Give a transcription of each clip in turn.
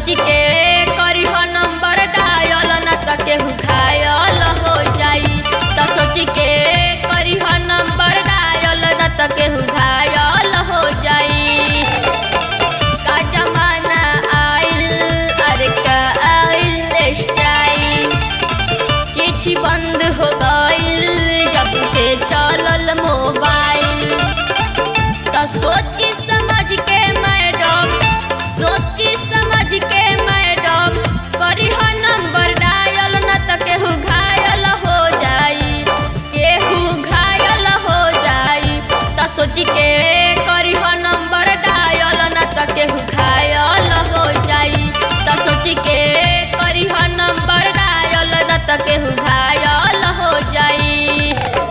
सोच के करी हो नंबर डायल न त केहू घायल हो जाई त सोच के करी हो नंबर डायल न त केहू घायल हो जाई का जमाना आइल अरे का आइल स्टाइल चिट्ठी बंद हो गइल जब से चलल मोबाइल तो सोची समझ के मैडम सोची समझ के मैडम करी हो नंबर डायल न त केहू घायल हो जाई केहू घायल हो जाई त सोच के करी हो नंबर डायल न त केहू घायल हो जाई त सोच के करी हो नंबर डायल न त केहू घायल हो जाई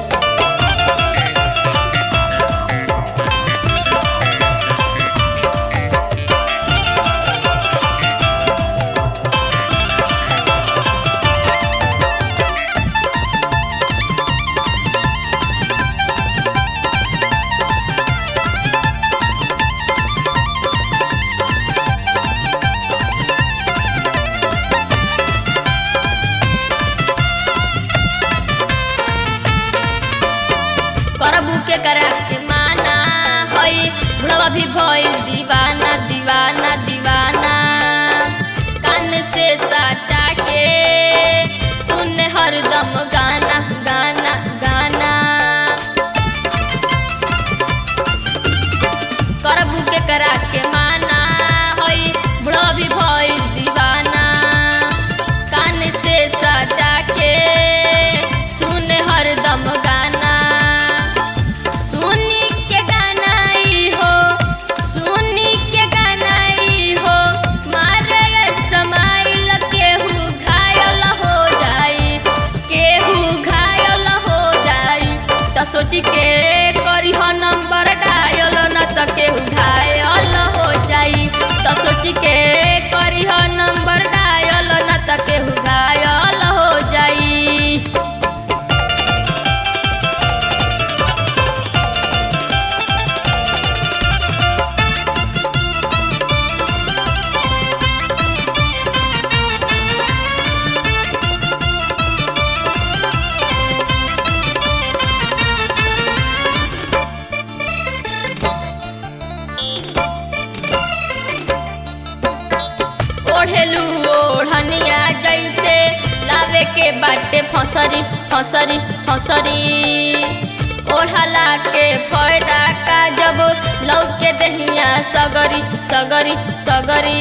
करबू के करा के माना हई बुढ़वा भी भइल दीवाना दीवाना दीवाना कान से साटा के सुन हरदम गाना गाना गाना करबू के करा के माना हई बुढ़वा भी भइल दीवाना कान से साटा के सुन हरदम गाना सुनी के गाना ई हो सुनी के गाना ई हो मारे समाइल केहू घायल हो जाई केहू घायल हो जाई त सोची के करी हो नंबर डायल न त केहू घायल हो जाई त सोची के करी हो नंबर डायल न त केहू घायल हो जाई ओढ़ेलू ओढ़निया जैसे लावे के बाटे फसरी फसरी फसरी ओढ़ला के फायदा का जब लौके दहिया सगरी सगरी सगरी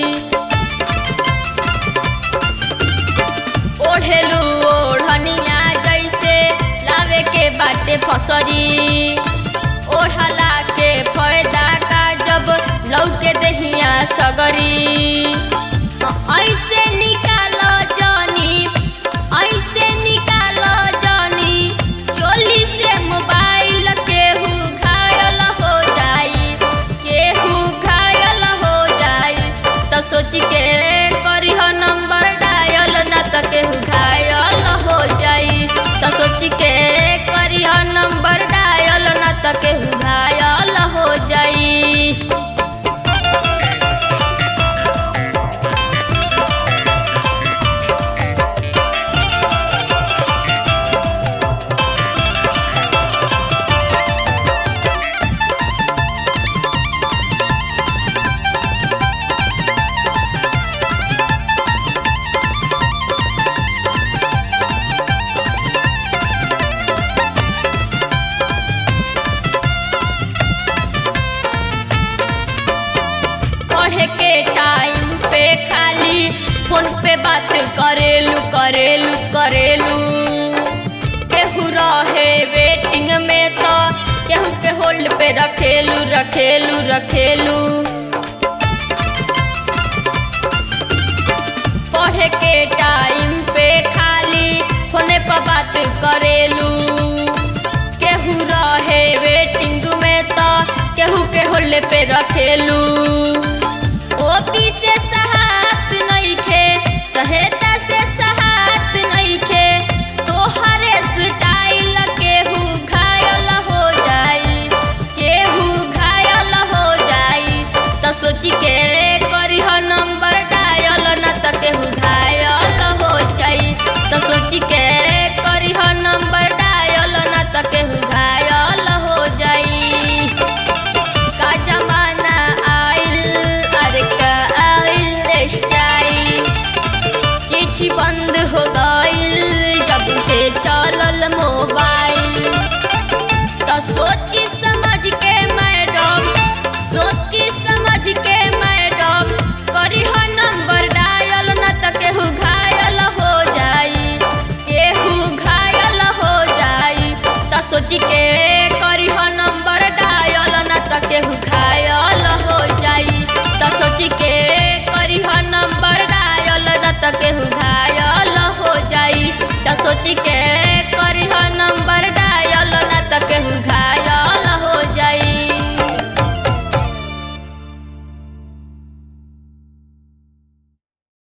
ओढ़ेलू ओढ़निया जैसे लावे के बाटे फसरी ओढ़ला के फायदा का जब लौके दहिया सगरी ऐसे निकालो जानी ऐसे निकालो जानी चोली से मोबाइल केहू घायल हो जाई केहू घायल हो जाई तो सोच के करी हो नंबर डायल न त केहू घायल हो जाई तो सोच के करी हो नंबर डायल न त केहू घायल हो जाई पढ़े के टाइम पे खाली फोन पे बात करेलू करेलू करेलू केहू रहे वेटिंग में तो केहू के होल्ड पे रखेलू रखेलू रखेलू पढ़े के टाइम पे खाली फोने पर बात करेलू केहू रहे वेटिंग में तो केहू के होल्ड पे रखेलू ओपी से सहात नइखे चाहे